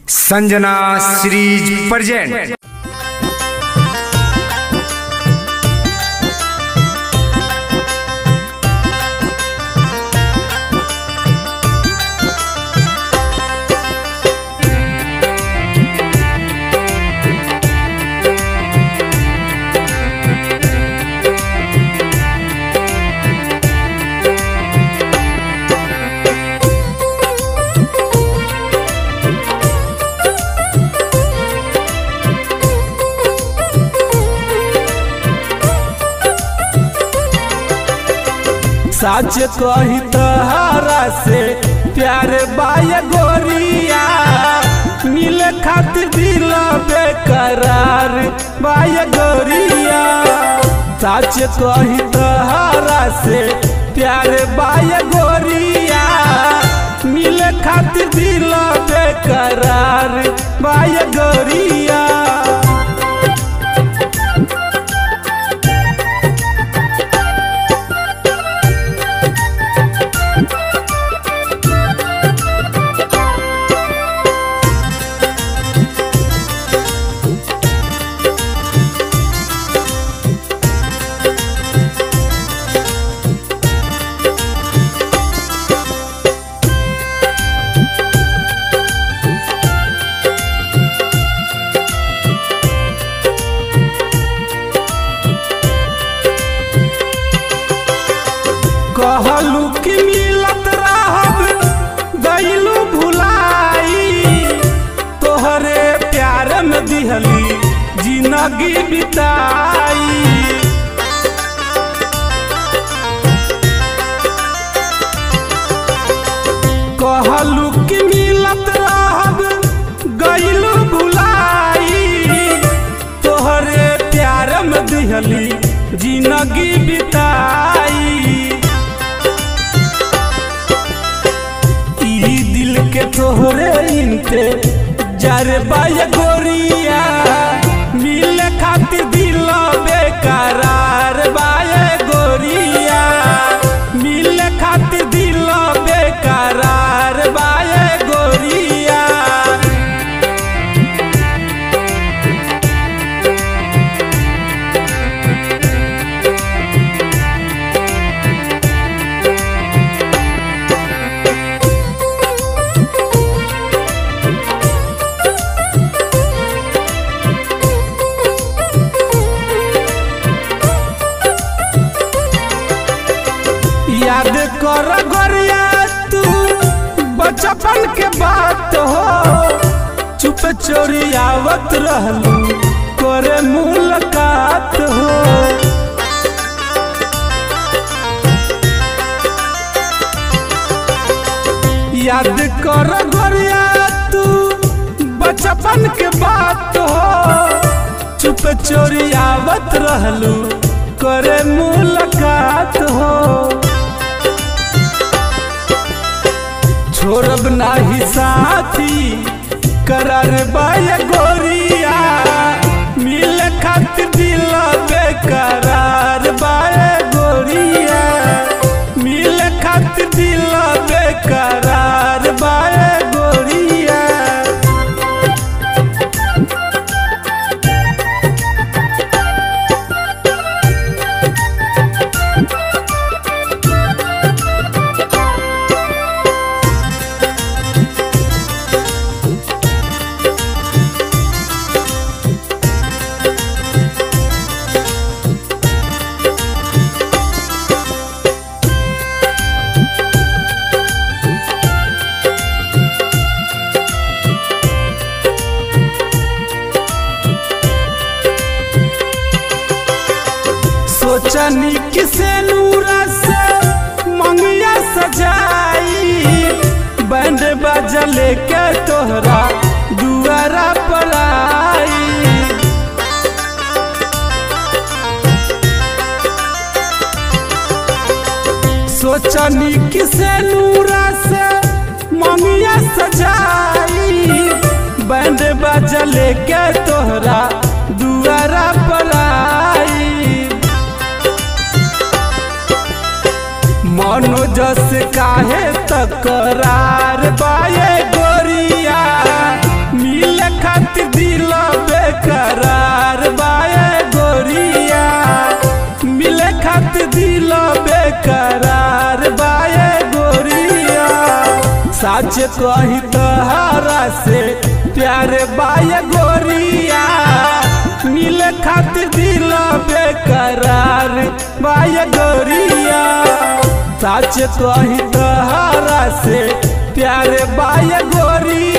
Sanjana series present सच कही तहरा से प्यार बाय गोरिया मिले खातिर दिल बेकरार बाय गोरिया सच कही तहरा से प्यार बाय गोरिया मिले खातिर दिल बेकरार बाय गोरिया कहलू कि मिलत रहब गईलू भुलाई तोहरे प्यार में दिहली जिंदगी बिताई कहलू कि मिलत रहब गईलू भुलाई तोहरे प्यार में दिहली जिंदगी बिताई ई दिल के तोहरे इनते जर बाय गोरिया मिले खातिर दिल बेकरार बाय गोरिया मिले खातिर दिल बेकरार बाय गोरिया याद कर गोरिया तू बचपन के बात हो चुप चोरी आवत रहलू करे मुलाकात हो याद कर गोरिया तू बचपन के बात हो चुप चोरी आवत रहलू करे मुलाकात हो छोड़ब नाही साथी करार बाय गोरिया मिल खातिर दिल बेकरार बाय गोरिया मिल खातिर दिल बेकरार बाय गोरिया सोचनी किसे नूरा से मंगिया सजाई बैंड बाजा लेके तोहरा दुआरा पर आई सोचनी किसे नूरा से मंगिया सजाई बैंड बाजा लेके तोहरा दुआरा पर आई मनोजस काहे तकरार बाये गोरिया सच कही तहरा से प्यारे बाय गोरिया मिले खातिर दिल बेकरार बाय गोरिया सच कही तहरा से प्यारे बाय गोरिया